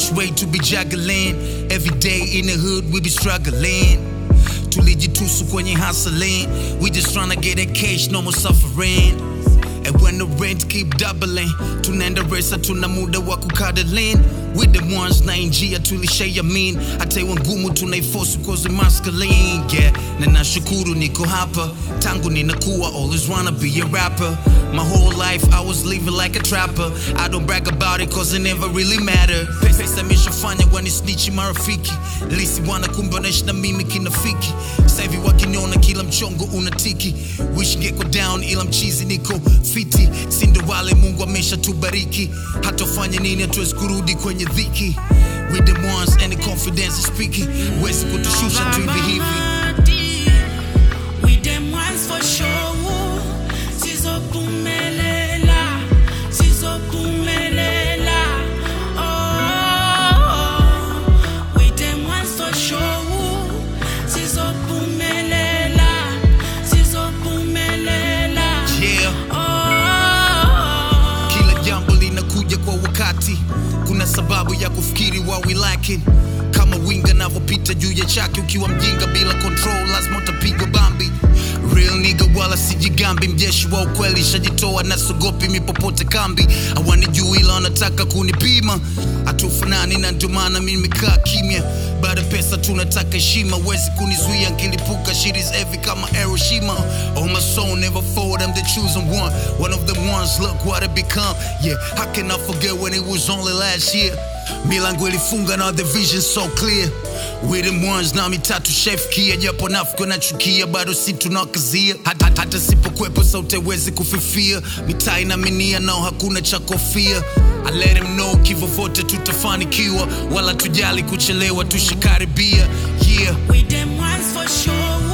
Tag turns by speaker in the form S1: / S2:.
S1: much weight to be juggling. Every day in the hood, we be struggling. Tulijitusu kwenye hustling. We just tryna get that cash, no more suffering. And when the rent keep doubling, tunaenda resa, tuna muda wa kukadalin. We the ones na njia tulishare mean. Hata iwe ngumu tunaiforce cause we masculine. Yeah, na nashukuru niko hapa. Tangu ninakuwa always wanna be a rapper. My whole life I was living like a trapper. I don't brag about it cause it never really matter. Pesa imeshafanya wanisnichi marafiki. Lisi wana kumbonesha na mimi kinafiki. Sasa hivi wakiniona kila mchongo unatiki. Wish ngeko down ila mchizi niko fiti. Sindo wale Mungu ameshatubariki. Hata ufanye nini hatuwezi kurudi kwenye dhiki. We the ones and the confidence is speaking. Wezi kutushusha tu hivi hivi.
S2: We them ones for sure. Sizopumelela, sizopumelela. Oh, we them ones for sure. Sizopumelela, sizopumelela.
S1: Yeah.
S2: Oh.
S1: Kila jambo linakuja kwa wakati, kuna sababu ya kufikiri wa we lacking. Kama winga navyopita juu ya chake, ukiwa mjinga bila control, lazima utapigwa bambi. Real nigga wala sijigambi, mjeshi wa ukweli, shajitoa na sogopi mipopote kambi. Hawanijui ila wanataka kunipima, hatufanani na ndio maana mimi nimekaa kimya. Baada pesa tunataka heshima, wezi kunizuia nkilipuka, shit is heavy kama Hiroshima. Oh my soul never forward, I'm the chosen one, one of the ones. Look what I become. Yeah, how can I forget when it was only last year? Milango ilifunga na the vision so clear. We them ones na mitatu chef kia, japo nafiki nachukia, bado si tunakazia. Hata, hata sipokwepo sauti haiwezi kufifia, mitaa inaminia nao hakuna cha kofia. I let him know kivo vote tutafanikiwa, wala tujali kuchelewa, tushikaribia. Yeah.
S2: We them ones for sure.